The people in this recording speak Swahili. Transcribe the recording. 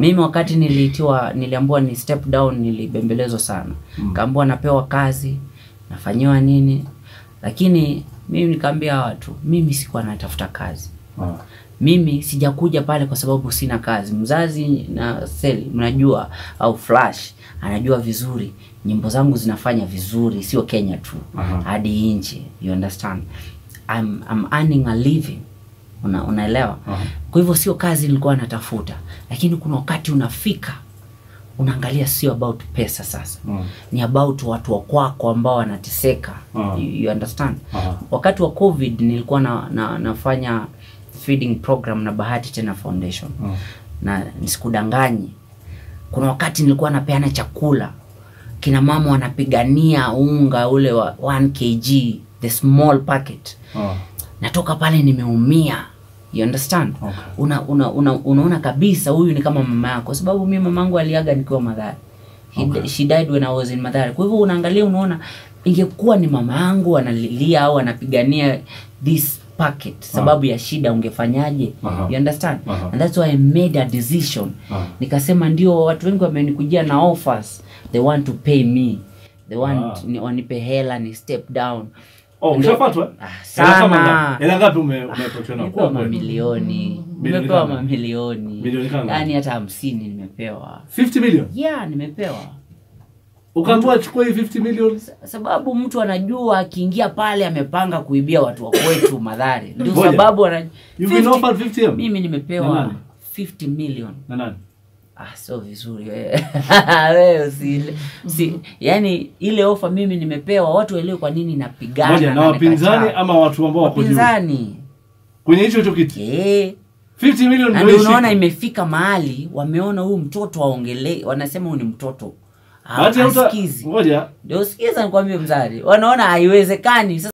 mimi wakati niliitiwa niliambiwa ni step down nilibembelezwa sana Mm. kaambiwa napewa kazi nafanyiwa nini lakini mimi nikaambia watu mimi sikuwa natafuta kazi Ah. mimi sijakuja pale kwa sababu sina kazi mzazi na seli mnajua au flash anajua vizuri nyimbo zangu zinafanya vizuri sio kenya tu Aha. hadi nchi you understand I'm, I'm earning a living Una, unaelewa Aha. kwa hivyo sio kazi nilikuwa natafuta lakini kuna wakati unafika unaangalia sio about pesa sasa Mm. ni about watu wa kwako ambao wanateseka Ah. you, you understand Aha. wakati wa covid nilikuwa na, na, nafanya feeding program na bahati tena foundation Mm. na nisikudanganyi kuna wakati nilikuwa napeana chakula kina mama wanapigania unga ule wa 1 kg the small packet Ah. natoka pale nimeumia you understand Okay. una, una, una, unaona kabisa huyu ni kama mama yako kwa sababu mi mamangu aliaga nikiwa madhari He, Okay. she died when I was in madhari kwa hivyo unaangalia unaona ingekuwa ni mama yangu analilia au anapigania this packet sababu ya shida ungefanyaje Aha. you understand Aha. and that's why I made a decision Ah. nikasema ndio watu wengi wamenikujia na offers they want to pay me they want Ah. ni, wanipe hela ni step down Oh, Ndio- ushafatwa? Ah, Hela kama sana. ngapi? Hela ngapi ume- umepotea na nimepewa kwa kweli? mamilioni Milioni nimepewa kama? mamilioni Milioni kama? yaani hata hamsini nimepewa 50 million. yeah nimepewa Ukaambiwa chukua hii 50 million. sababu mtu anajua akiingia pale amepanga kuibia watu wa kwetu madhari ndio Ngoja. sababu ana You've been 50 offered 50 M? mimi Na nimepewa nani? 50 million Na nani? ah sio vizuri wewe wewe usi, usi yani ile ofa mimi nimepewa watu waelewe kwa nini napigana Moja na na wapinzani nakataa. ama watu ambao wako juu. wapinzani Kwenye hicho hicho kiti. eh 50 million na ndio ndio ishike. unaona imefika mahali wameona huyu mtoto aongelee wanasema huyu ni mtoto Ah, Bahati hauta- asikizi Ngoja. ndio sikiza nikwambie mzari wanaona haiwezekani sasa